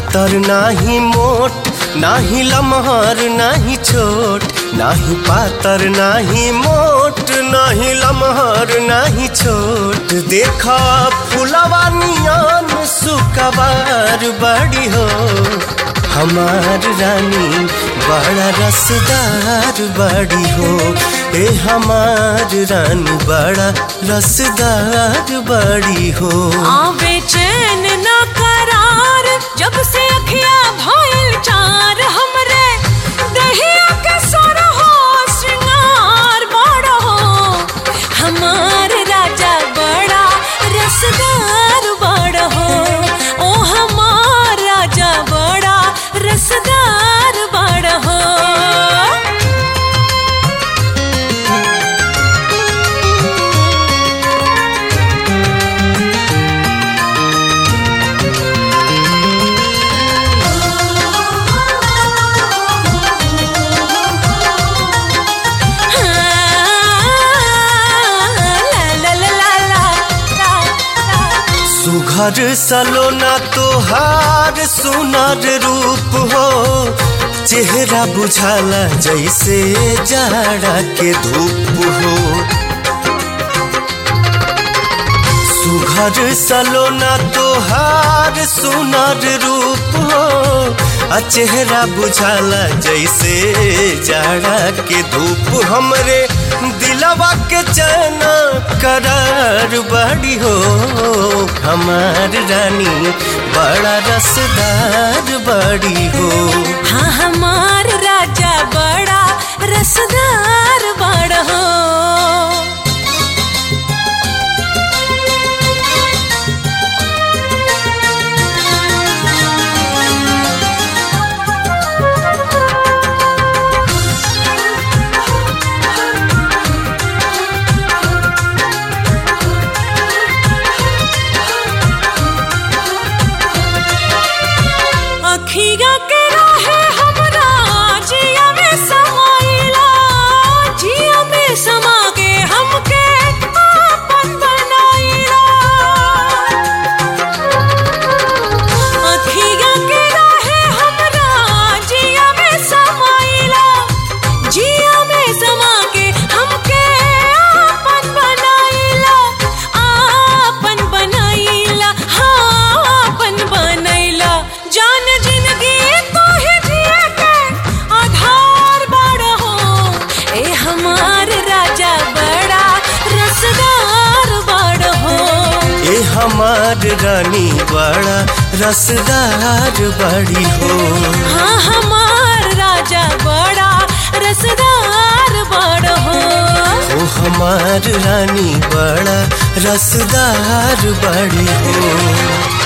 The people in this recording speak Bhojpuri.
पातर नाही मोट नाही लमहर नाही छोट नाही पातर नाही मोट नाही लमहर नाही छोट देखा फुलवा नियन सुकबार बड़ी हो हमार रानी बड़ा रसदार बड़ी हो ए हमार रानी बड़ा रसदार बड़ी हो आवे चैन ना करार जब से अखिया भइल चार हमरे दहिया के सर हो श्रृंगार बड़ा हो हमार राजा बड़ा रसदार बड़ा हो ओ हमार राजा बड़ा रसदार बड़ा हो सुघर सलोना तोहार सुनर रूप हो चेहरा बुझाला जैसे जाड़ा के धूप हो सुघर सलोना तोहार सुनर रूप हो आ चेहरा बुझाला जैसे जाड़ा के धूप हमरे दिलवा के चना करार बड़ी हो हमार रानी बड़ा रसदार बड़ी हो हाँ हमार राजा बड़ा रसदार बड़ा हो अखिया के राहे हमरा जिया में समाइला जिया में समा के हमके आपन बनाइला अखिया के राहे हमरा जिया में समाइला जिया में समा के हमके आपन बनाइला आपन बनाइला हाँ आपन बनैला जान जिंदगी तो ही जिए के आधार बड़ा हो ए हमार राजा बड़ा रसदार बड़ा हो ए हमार रानी बड़ा रसदार बड़ी हो हाँ हमार राजा बड़ा रसदार बड़ा हो ओ हमार रानी बड़ा रसदार बड़ी हो